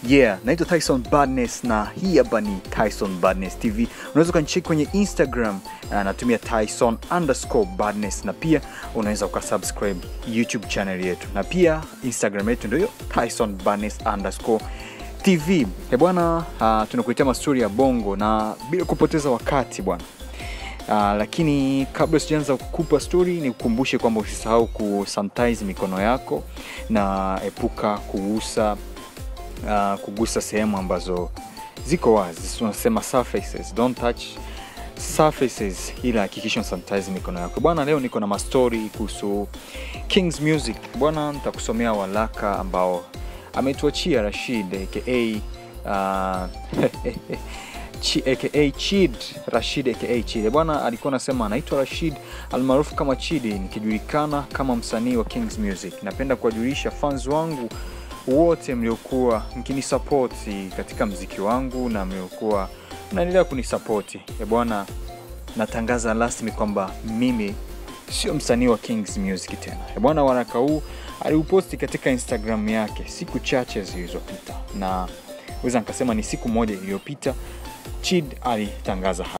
yeah naitwa tyson badness na hii hapa ni tyson badness tv unaweza ukanicheki kwenye instagram uh, natumia tyson underscore badness na pia unaweza ukasubscribe youtube channel yetu na pia instagram yetu ndio hiyo tyson badness underscore tv e bwana uh, tunakuletea mastori ya bongo na bila kupoteza wakati bwana Uh, lakini kabla sijaanza kukupa story ni kukumbushe kwamba usisahau kusanitize mikono yako na epuka kugusa uh, kugusa sehemu ambazo ziko wazi tunasema surfaces don't touch surfaces ila hakikisha sanitize mikono yako bwana leo niko na mastori kuhusu kings music bwana nitakusomea walaka ambao ametuachia rashid aka uh, Chi, aka chid rashid aka chid bwana alikuwa anasema anaitwa rashid almaarufu kama chidi nikijulikana kama msanii wa kings music napenda kuwajulisha fans wangu wote mliokuwa mkinisapoti katika mziki wangu na mliokuwa mnaendelea kunisapoti E bwana natangaza rasmi kwamba mimi sio msanii wa kings music tena E bwana waraka huu aliuposti katika instagram yake siku chache zilizopita na weza nikasema ni siku moja iliyopita chid alitangaza